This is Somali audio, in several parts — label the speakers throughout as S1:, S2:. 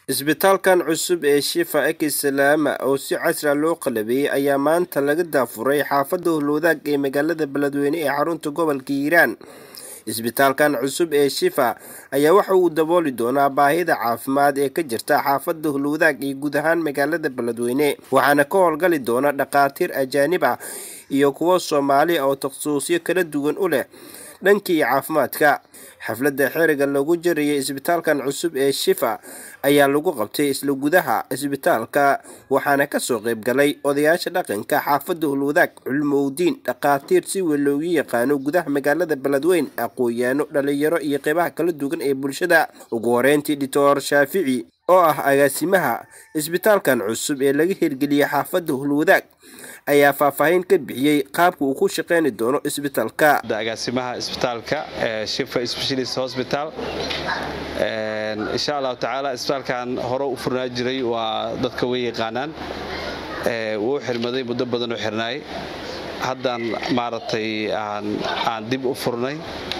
S1: isbitaalkan cusub ee shifa ekisalaama oo si casra loo qalabeeyey ayaa maanta laga daafuray xaafadda howlwadaag ee magaalada beledweyne ee xarunta gobolka hiiraan isbitaalkan cusub ee shifa ayaa waxa uu dabooli doonaa baahida caafimaad ee ka jirta xaafadda howlwadaag iyo guud ahaan magaalada beledweyne waxaana ka howlgali doona dhakhaatiir ajaanib ah iyo kuwo soomaali oo takhasuusyo kala duwan u leh dhankii caafimaadka xafladda xeriga lagu jarayay isbitaalkan cusub ee shifa ayaa lagu qabtay isla gudaha isbitaalka waxaana kasoo qayb galay odayaasha dhaqanka xaafadda hulwadaag culmowdiin dhakhaatiir si weyn loogu yaqaano gudaha magaalada beledweyn aqoon-yaano dhalinyaro iyo qeybaha kala duwan ee bulshada ugu horeyntii doctor shaafici oo ah agaasimaha isbitaalkan cusub ee laga hirgeliyey xaafadda hulwadaag ayaa faahfaahin ka bixiyey qaabka uu ku shaqeyni doono isbitaalka
S2: agaasimaha isbitaalka shifa specialist hospital insha allahu tacaala isbitaalkan hore u furnaa jiray waa dadka way yaqaanaan wuu xirmaday muddo badan u xirnaay haddaan maaragtay aan dib u furnay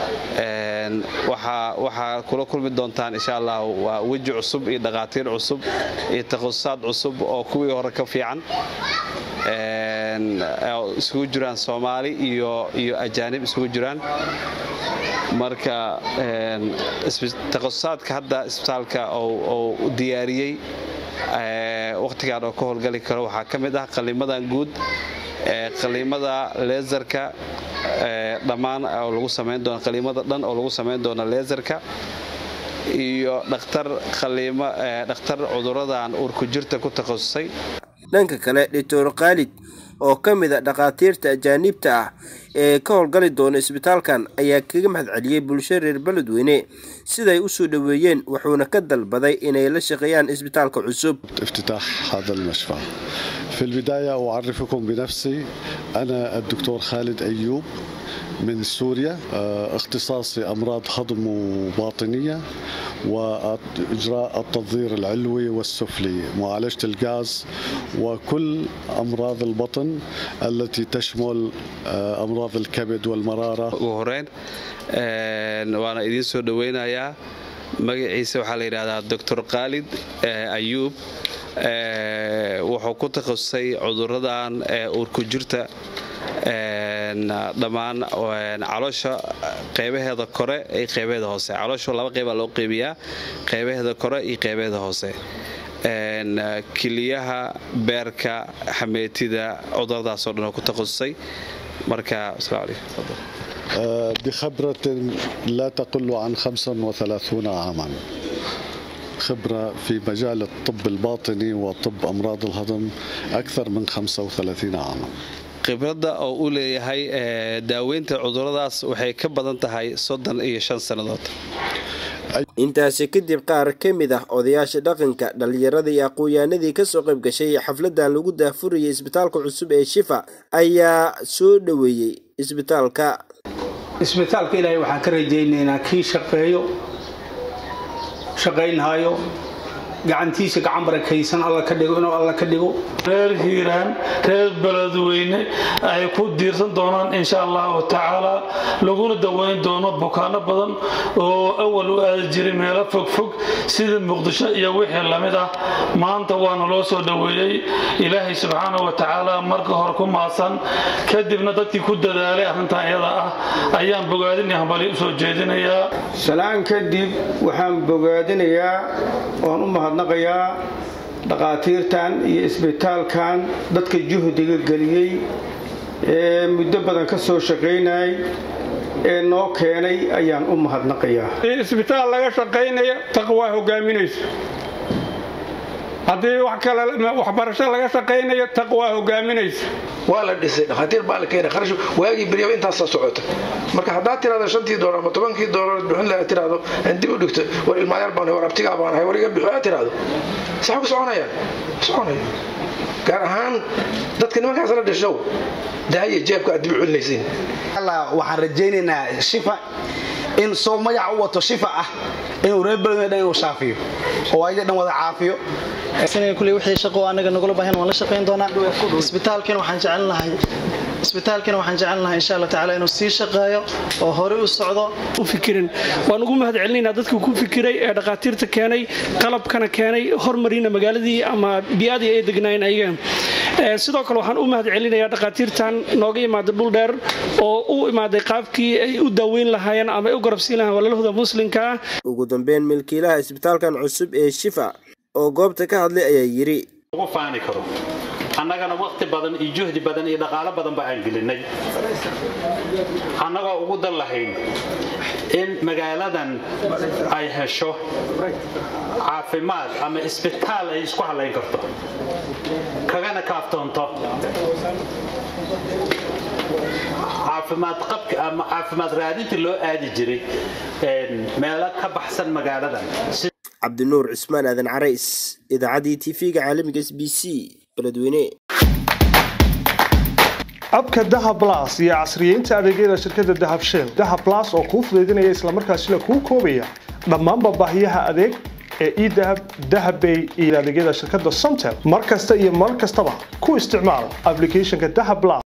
S2: waxaa kula kulmi doontaan insha allah waa weji cusub iyo dhakhaatiir cusub iyo takhususaad cusub oo kuwii hore ka fiican isugu jiraan soomaali iyo ajaanib isugu jiraan marka takhususaadka hadda isbitaalka oo diyaariyey wakhtigan oo ka howlgali karo waxaa ka mid ah qalimadan guud qaliimada leesarka dhammaan oo lagu samayn doono qaliimada dhan oo lagu samayn doono leesarka iyo dhakhtar qaliimo dhakhtar cuduradan uurku jirta ku takhasusay
S1: dhanka kale doctor khaalid oo ka mid a dhakhaatiirta ajaaniibta ah ee ka howlgali doona isbitaalkan ayaa kaga mahad celiyey bulsho reer beledweyne siday u soo dhoweeyeen wuxuuna ka dalbaday inay la shaqeeyaan isbitaalka cusub
S3: افتتاح هذا المشفى في البداية أعرفكم بنفسي أنا الدكتور خالد أيوب من سوريا اختصاصي أمراض هضم وباطنية وإجراء التنظير العلوي والسفلي معالجة الغاز وكل أمراض البطن التي تشمل أمراض الكبد والمرارة
S2: horeen waana idiin soo dhoweynayaa magaciisa waxaa la yidhahdaa doctor khaalid ayuub wuxuu ku takhasusay cuduradan uurku jirta dhammaan caloosha qeybaheeda kore iyo qeybaheeda hoose caloosha laba qeybaa loo qeybiyaa qeybaheeda kore iyo qeybaheeda hoose kiliyaha beerka xameetida cuduradaasoo dhan oo ku takhasusay marka
S3: بخبرة لا تقل عن 35 عاما خبرة في مجال الطب الباطني وطب أمراض الهضم أكثر من 35 عاما
S2: khibradda oo u leeyahay daaweynta cuduradaas waxay ka badan tahay soddon iyo shan sannadood
S1: intaasi kadib qaar ka mid ah odayaasha dhaqanka dhallinyarada iyo aqoon-yahanadii kasoo qayb gashay xafladan lagu daafurayay isbitaalka cusub ee shifa ayaa soo dhoweeyey isbitaalka
S4: isbitaalka ilaahay waxaan ka rajaynaynaa kii shaqeeyo shaqaynhayo gacantiisa gacan barakaysan alla ka dhigo inuu alla ka dhigo
S5: reer hiiraan reer beledweyne ay ku diirsan doonaan insha allahu tacaala laguna daweyn doono bukaano badan oo awal u aadi jiray meelo fogfog sida muqdisho iyo wixii lamid ah maanta waana loo soo dhoweeyey ilaahay subxaana wa tacaala marka hore ku maasan kadibna dadkii ku dadaalay arrintan iyada ah ayaan bogaadin iyo hambali usoo jeedinayaa
S6: salaan kadib waxaan bogaadinayaa oon u mahadnaqayaa dhakhaatiirtan iyo isbitaalkan dadka juhdiga geliyey ee muddo badan ka soo shaqaynayay ee noo keenay ayaan u mahadnaqayaa
S7: isbitaal laga shaqaynaya taqwaa hogaaminayso haddii wax kale waxbarasho laga shaqaynayo taqwaa hogaaminaysa
S8: waa la dhisay dhakhaatiir baa la keenay kharash waagii beryaba intaasa socota marka haddaad tirahdo shantii doolar ama tobankii doolar bixin lahaa tirahdo aan dib u dhigto war ilmaayar baan war abtigaa baan ahay war iga bixi aad tirahdo saxa ku soconayaan soconayo gaar ahaan dadka nimankaas la dhashow daaya jeebka aad dib u celinaysiin
S9: waxaan rajaynaynaa shifa in soo magaca u wato shifa ah inuu reer beledweyne dhan inuu shaafiyo oo ayaga dhan wada caafiyo
S10: kule wixii shaqo anaga nagula baahan waan la shaqayn doonaa isbitaalkan waxaan jecel lahay isbitaalkana waxaan jecelnahay insha allah tacaala inuu sii shaqeeyo oo horey u socdo
S11: u fikirin waan ugu mahad celinaynaa dadkii ku fikiray ee dhakhaatiirta keenay qalabkana keenay hormarina magaaladii ama bii'adii ay degnaayeen ayaga sidoo kale waxaan u mahad celinayaa dhakhaatiirtan nooga imaaday dhul dheer oo u imaaday qaabkii ay u daaweyn lahaayeen ama ay u garabsiin lahayen walaalahooda muslimka ah
S1: ugu dambeyn milkiilaha isbitaalkan cusub ee shifa oo goobta ka hadlay ayaa yidhi
S12: ugu faani karo annagana wakhti badan iyo juhdi badan iyo dhaqaalo badan ba aan gelinay annagoo ugu dan lahayn in magaaladan ay hesho caafimaad ama isbitaal ay isku halayn karto kagana kaaftoonto caafimaad qabka ama caafimaad raadintii loo aadi jiray meelo ka baxsan magaaladan
S1: cabdinuur cismaan aadan carays idaacaddii tv-ga caalamiga s b c beledweyne
S13: abka dahab blas iyo casriyeynta adeegyada shirkadda dahab shell dahab blas oo kuu fudaydinaya islamarkaasina kuu koobaya dhammaanba baahiyaha adeeg ee edahab dahabbay iyo adeegyada shirkadda somtel mar kasta iyo mar kastaba ku isticmaal ablicathonka dahab blas